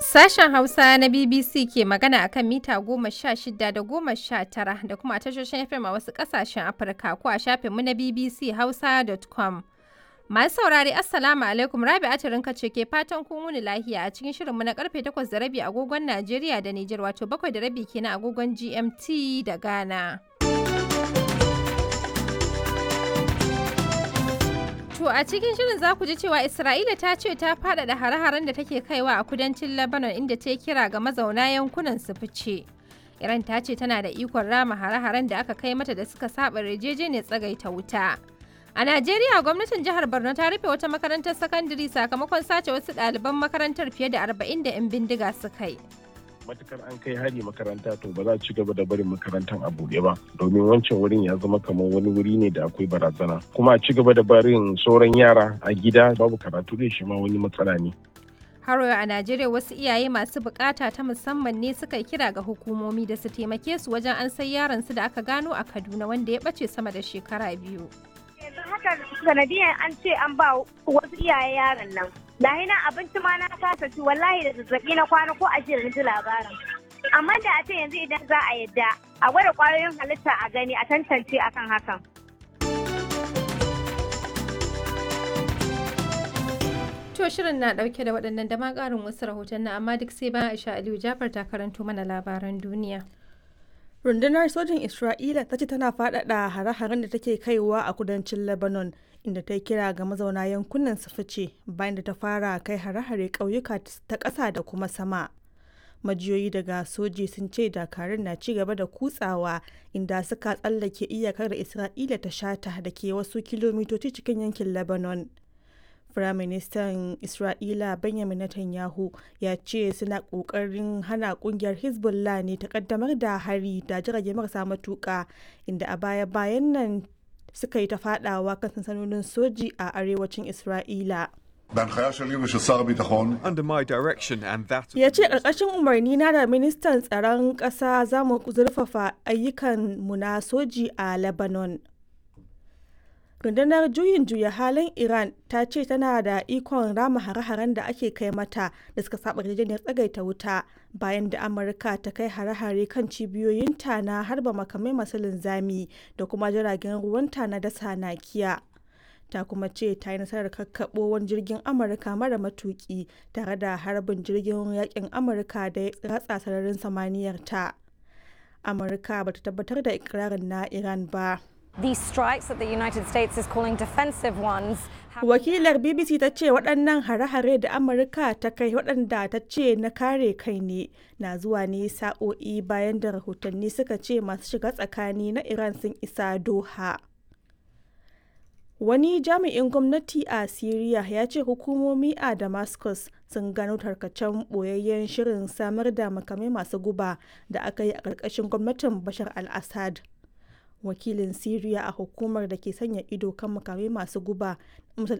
Sashen Hausa na BBC ke magana akan mita goma sha shida da goma sha tara da kuma tashoshin FM a wasu ƙasashen Afirka ko a shafinmu na BBC Hausa.com. Masu saurari Assalamu alaikum Rabi Atirinka ce ke fatan kun wuni lahiya a cikin shirinmu na karfe takwas da rabi agogon Najeriya da Nijar wato bakwai da rabi kenan agogon GMT da Ghana. To a cikin shirin za ku ji cewa Isra'ila ta ce ta faɗaɗa hare-haren da take kaiwa a kudancin Lebanon inda ta kira ga mazauna yankunan su fice. Iran ta ce tana da ikon rama hare-haren da aka kai mata da suka saba yarjejeniyar tsagaita wuta. A Najeriya gwamnatin jihar Borno ta rufe wata makarantar sakandare sakamakon sace wasu ɗaliban makarantar fiye da arba'in da 'yan bindiga suka yi. matukar an kai hari makaranta to ba za a ci gaba da barin makarantar a buɗe ba domin wancan wurin ya zama kamar wani wuri ne da akwai barazana kuma a ci gaba da barin sauran yara a gida babu karatu da shi ma wani matsala ne Haro a Najeriya wasu iyaye masu bukata ta musamman ne suka yi kira ga hukumomi da su taimake su wajen an sai yaron su da aka gano a Kaduna wanda ya bace sama da shekara biyu. yanzu haka sanadiyan an ce an ba wasu iyaye yaron nan lahi na abinci ma na kasa ci wallahi da zazzabi na kwana ko ashirin na ji labarin amma da a ce yanzu idan za a yadda a gwada kwayoyin halitta a gani a tantance akan hakan To shirin na dauke da waɗannan da ma ƙarin wasu rahoton na amma duk sai bayan Aisha Aliyu Jafar ta karanto mana labaran duniya. rundunar sojin isra'ila ta ce tana faɗaɗa hare-haren da take kaiwa a kudancin lebanon inda ta kira ga mazauna yankunan su fice bayan da ta fara kai hare-hare ƙauyuka ta ƙasa da kuma sama majiyoyi daga soji sun ce dakarun na ci gaba da kutsawa inda suka tsallake iyakar da isra'ila ta shata da ke wasu kilomitoci cikin yankin lebanon Firaministan Isra'ila Benjamin Netanyahu ya ce suna ƙoƙarin hana ƙungiyar Hezbollah ne ta ƙaddamar da hari da jirage marasa matuƙa inda a baya-bayan nan suka yi ta faɗawa kan sansanonin soji a arewacin Isra'ila. בהנחיה שלי ושל שר הביטחון, under my direction and that of Ya ce ƙarƙashin umarni na da ministan tsaron ƙasa za mu zurfafa ayyukan mu na soji a Lebanon. rundunar juyin juya halin iran ta ce tana da ikon rama hare-haren da ake kai mata da suka saba yarjejeniyar tsagaita wuta bayan da amurka ta kai hare-hare kan cibiyoyinta na harba makamai masu linzami da kuma jiragen ruwanta na dasa nakiya ta kuma ce ta yi nasarar kakkaɓo wani jirgin amurka mara matuki tare da harbin jirgin yakin amurka da ya ratsa sararin samaniyar ta amurka bata tabbatar da ikirarin na iran ba These strikes that the United States is calling defensive ones have Wakilar BBC ta ce waɗannan hare-hare da Amurka ta kai waɗanda ta ce na kare kai ne na zuwa ne sa'o'i bayan da rahotanni suka ce masu shiga tsakani na Iran sun isa Doha. Wani jami'in gwamnati a Siriya ya ce hukumomi a Damascus sun gano tarkacen ɓoyayyen shirin samar da makamai masu guba da aka yi a ƙarƙashin gwamnatin Bashar al-Assad. wakilin Siriya a hukumar da ke sanya ido kan makamai masu guba